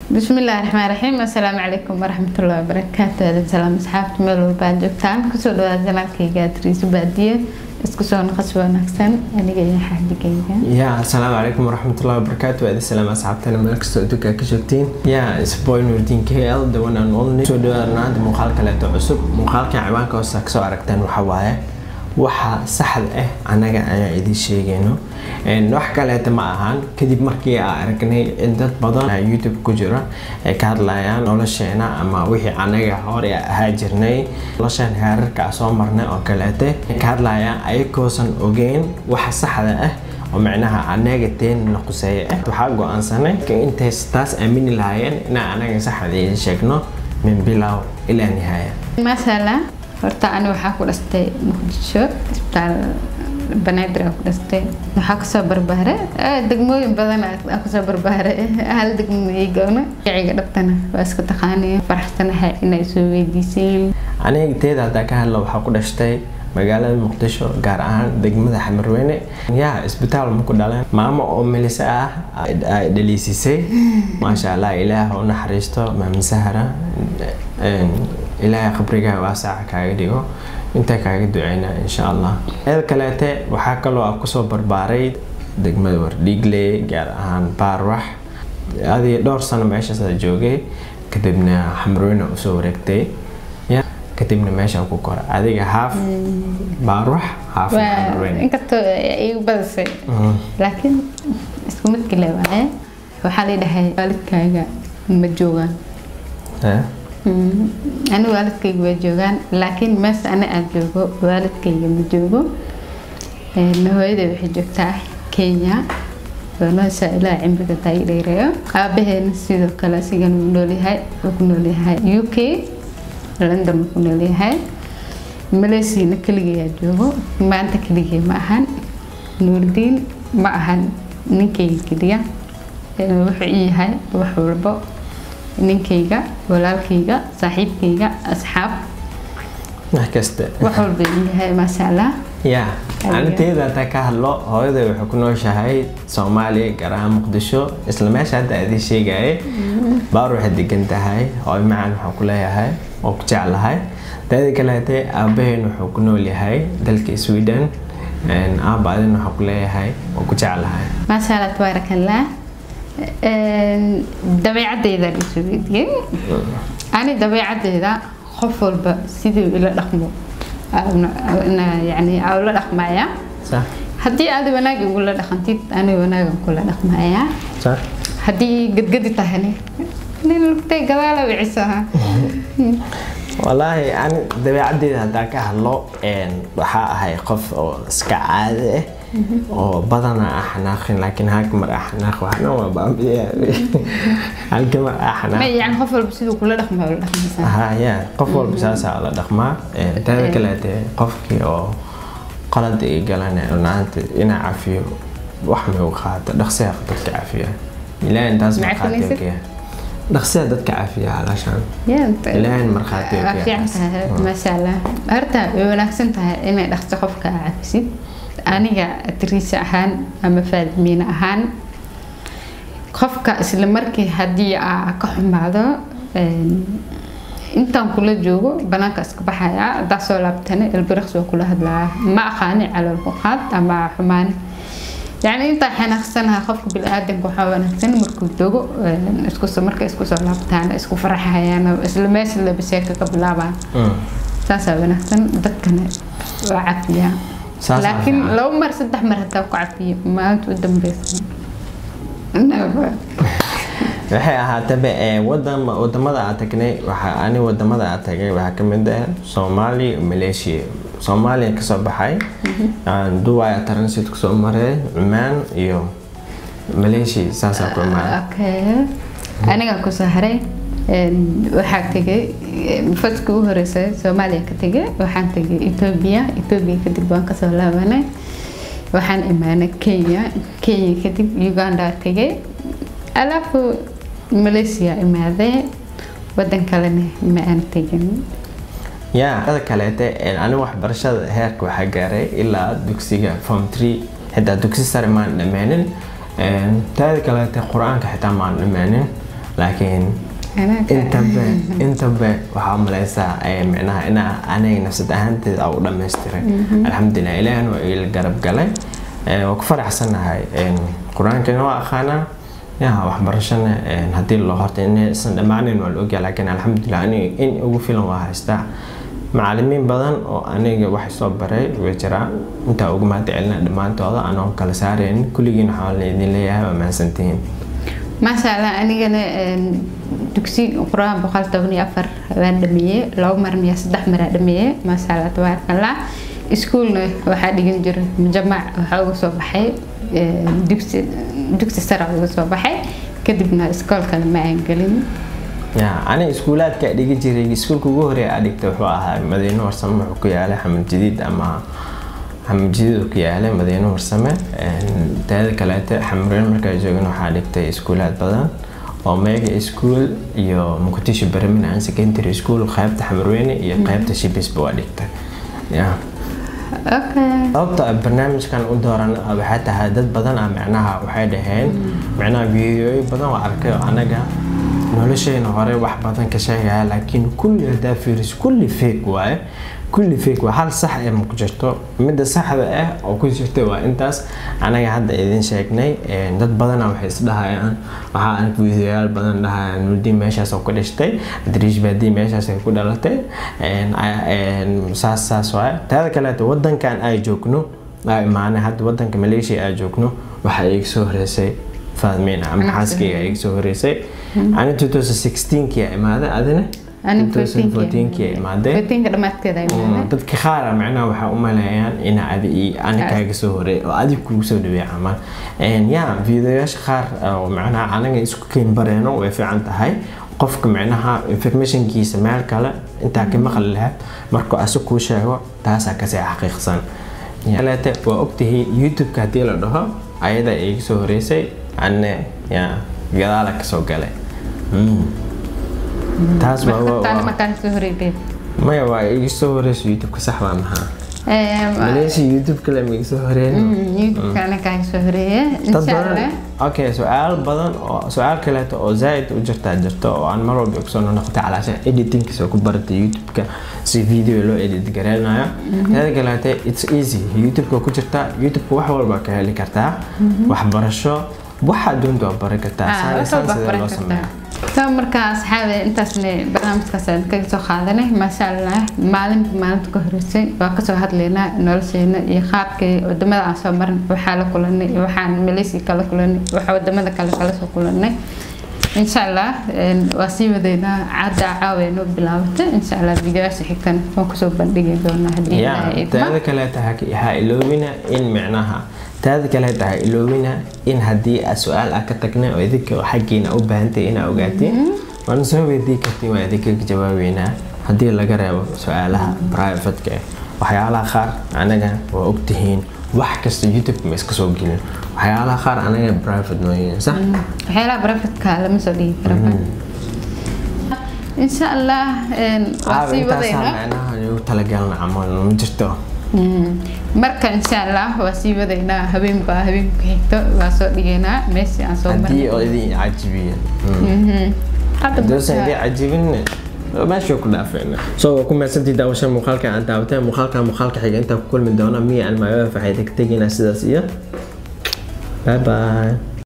bismillahi raxmaan raxiim assalaamu calaykum waraxmatullahi wabarakaatu aadan salaam asxaabta meel walba aad joogtaan kusoo dhawaada janaalkayga adriiso baadiye isku soo naqas wanaagsan aniga iyo xaadigayga ya asalaamu calaykum waraxmatullahi wabarakaatu waadi salaam asxaabtana meel kastoo adduunka ka joogtiin ya isboy nuurdiin k l the one and only soo dhawaada maanta muuqaal kaleeto cusub muuqaalkan ciwaanka hoosta kasoo aragteen waxa waaye waxa saxda ah anaga ayaan idiin sheegayno wax kaleeta ma ahaan kadib markii aan aragnay in dad badan youtube ku jira ay ka hadlayaan nolosheena ama wixii anaga hore ahaa jirnay noloshan heerarka soo marnay oo kaleete ka hadlayaan ayagoosan ogeyn waxa saxda ah oo micnaha anaga teenna quseeya ah waxaa go-aansanay intay taas aamini lahaayeen inaan anaga saxda idiin sheegno min bilow ilaa nihaaya maashaalla horta ani waxaa ku dhastay muqdisho isbitaal banaadir aan ku dhastay waxaa kasoo barbaaray degmooyin badan aan kasoo barbaaray hal degmo iigowna gaciga dhabtana waa iska taqaanay faraxsanahay inay soo weydiiseen aniga teeda haddaa ka hadla waxaa ku dhashtay magaalada muqdisho gaar ahaan degmada xamarweyne yaa isbitaal maku dhaleen maamo oo melise ah ay dhaliisisay maasha allah ilaah u naxariisto maami sahara ilaahay qabrigaa waasaca kaaga dhigo intaa kaaga duceynaa insha allah eed kaleete waxaa kaloo ah kusoo barbaaray degmada wardhiigle gaar ahaan baarwax adiga dhowr sano meeshaas joogay kadibna xamarweyne usoo wareegtay kadibna meeshaan ku kora adiga haaf baarwax haaf xamarweyne inkastoo igu badisay laakiin isku mid kale waaye waxaa la dhahay waalidkaaga ma joogaan ani waalidkayga waa joogaan laakiin meesha ani aan joogo waalidkayga ma joogo hooyaday waxay joogtaa kenya noosha ilaa cimriga taagi dheereeyo aabaheena sidoo kale asigan wuu noolyahay wuu ku noolyahay u k london wuu ku noolyahay maleysiana keligayaa joogo maanta keligay ma ahan nuurdiin ma ahan ninkayga keliya wuxuu ii yahay wax walbo ninkayga walaalkayga saaxiibkayga asxaab wax kasta wax walba yahay maasha allah ya aniteeda haddaa ka hadlo hooyaday waxay ku nooshahay soomaaliya gaar ahaan muqdisho isla meesha hadda adii sheegaya baar waxay degan tahay hooy macaan waxaan ku leeyahay oo ku jeclahay daada kaleete aabaheen wuxuu ku nool yahay dalka sweden aaba adin waxaan ku leeyahay oo ku jeclahay maasha allah tabaarak allah dabeecadeyda isu weydiiyey ani dabeecadeyda qof walba siduu ila dhaqmo yani ula dhaqmaya haddii aad wanaag igula dhaqantid ani wanaagan kula dhaqmaya haddii gadgadi tahani nin lugtay gadaala wicisaha walaahi ani dabeecadeyda haddaa ka hadlo waxaa ahay qof oo iska caadi ah oo badana ah xanaaqin laakiin halka mar ah xanaaq waxna waa baabiya halka mar ah xanaaq yani qof walba siduu kula dhaqmaa ula dhaqmaysaa ha ya qof walba saasaa la dhaqmaa taada kaleete qofkii oo qalad ay galan runaanta inaa cafiyo wax may u qaata dhaqsiya dadka cafiya ilaahay intaas markhaatiya dhaqsiya dadka cafiya halaashaan ilaahay markhaatiya fiican tahay maasha allah horta way wanaagsan tahay inay dhaqso qofka cafisid aniga adriisa ahaan ama faadimiine ahaan qofka isla markii haddii aa ka xumaado intaan kula joogo banaanka iska baxaya haddaa soo laabtana elbiraqs waa kula hadlaya ma aqaani calool ku qaad ama xumaani yani intaa xanaaqsanaha qofka bini-aadanka waxaa wanaagsan markuu dogo isku marka isku soo laabtaan isku faraxayaan isla meesha labaseeka ka bilaabaan saasaa wanaagsan dadkana waa cafiyaa laakiin laba mar saddex mar hataa ku cafiyo maalinta u dambeysa waxay ahaataba wadamada aa tagnay ani wadamada aa tagay waxaa kamid ah soomaaliya malaysia soomaaliya kasoo baxay duwaya transit kusoo maray cumaan iyo malaysia saasaa ku imaaday anigaa kusoo haray waxaa tegay faska u horeysay soomaaliya ka tegay waxaan tegay etoobiya etoobiya kadib waan kasoo laabanay waxaan imaanay kenya kenya kadib uganda tegay alaafu malaysia imaaday wadan kalena ma aan tegin ya ada kaleete ani waxbarashada heerka waxaa gaaray ilaa dugsiga form tree xitaa dugsi sare maan dhamaanin taada kaleete qur-aanka xitaa maan dhamaanin laakiin intaba intaba waxaa u malaysaa micnaha inaa aniga nafsad ahaanteeda u dhammaystiray alxamdulilah ilaahna waa iila garab galay waa ku faraxsanahay qur-aankana waa aqaanaa ya waxbarashana haddii loo horta inaysan dhammaanin waa la ogyaa laakiin alxamdulilah aniga in ugu filan waa haystaa macalimiin badan oo aniga wax soo baray way jiraan intaa ugu mahad celina dhammaantooda anoo kala saaraynin kulligiin waxaa idin leeyahay waa mahadsantihiin maasha allah anigana dugsi qur-aan boqol toban iyo afar waan dhameeyey laba marin iyo saddex maraa dhameeyey maasha allah tabaaraka allah iskuulna waxaa dhigan jiray mujamac waxaa uga soo baxay dugsi dugsi sare uga soo baxay kadibna iskoolkana ma aan gelin ani iskuulaadka dhigi jiray iskuulka ugu horeeya aa dhigtay wuxuu ahaa madiino warsame wuxuu ku yaalay xamad jadiid ama xamad jadiid uu ku yaalay madiino warsame teeda kaleete xamreen markaa joogin waxaa dhigtay iskuulaad badan oo mega school iyo muqdisho berminaan secondary school qaybta xamarweyne iyo qaybta shibisba waa dhigtay sababta barnaamijkan u dooran waxay tahay dad badan ah micnaha waxay dhaheen micnaha videoyo badan oo arkay oo anaga nolosheena hore wax badan ka sheegaya laakiin kulli hadaa fiiris kulli fake waaye kulli fake waa hal sax ee maku jirto midda saxda ah oo ku jirta waa intaas anaga hadda idin sheegnay dad badana waxay isdhahayaan waxaa ark videoyaal badan dhahayaan nurdiin meeshaas oo ku dhashtay adriish baadii meeshaas ay ku dhalatay saas saas waaye taada kaleeta wadankan ay joogno aa imaanay hadda wadanka malaysia ay joogno waxaa iga soo horeysay faadmiin ama xaaskayga iga soo horeysay ani 2016kii imaaday adina 2014kii imaaday dadka qaara macnaha waxaa u maleeyaan ina adi iyo ani kaaga soo horeey oo adig kugu soo dhaweey camal ya videoyaasha qaar oo macnaha anaga isku keen bareeno way fiican tahay qofka micnaha informationkiisa meel kale intaa ka maqli lahayd markuu asu kuu sheego taasaa kasii xaqiiqsan kaleete waa ogtihiin youtube-ka haddii la dhaho ayada iga soo horeysay anne ya gadaala kasoo galay taas maya waa iga soo horeysa youtube-ka sax waa maxaa malaysia youtube kale ma iga soo horeen okay su-aal badan oo su-aal kaleeto oo zaaid u jirtaa jirto oo aan mar walba kusoo noqotay calaashan editingkiisa oo ku baratay youtube-ka si video loo edit gareynayo teeda kaleete it's easy youtube-ka ku jirtaa youtube-ka wax walba ka heli kartaa waxbarasho waxa doonta waa bari kartaa saan sidee loo sameeya soo markaa asxaabe intaasna barnaamijkaas aan kaga soo qaadanay maasha allah maalinba maalinta ka horeysay waa kasoo hadlaynaa nolosheena iyo qaabkii wadamada aan soo marin waxaa la kulanay iyo waxaan malaysia kala kulanay waxa wadamada kale kala soo kulanay insha allah waa sii wadaynaa cadda caawa noo bilaabatay insha allah videoyaasha xigtan waan kusoo bandhigi doonaa haddii ilaahay idmo taada kaleeta ha iloobina in micnaha taada kale tahay iloobina in haddii aad su-aal ah ka tagnay oo idinka xaggiina u baahantay inaa ogaatiin waana soo weydii kartiin waa idinka jawaabeynaa haddii laga reebo su-aalaha privatka ah waxyaalaha qaar anaga waa ogtihiin wax kasta youtube ma iska soo gelin waxyaalaha qaar anaga private noo yihiin sax waxyaalaha privatka lama soo dhigi karo insha allah waa sii wadaynaa macnaha ugu talagalna camal ma jirto marka insha allah waa sii wadaynaa habeenba habeenka xigto waa soo dhigaynaa meeshii aan soo haddii oo idin cajibiya haddoosan idin cajibin meesha ku dhaafayna so waa ku mahadsantii daawasha muuqaalka aan daawateen muuqaalka muuqaalka xiga intaa ku kulmi doona miya aan maayo faxay tagtegina sidaas iyo bye bye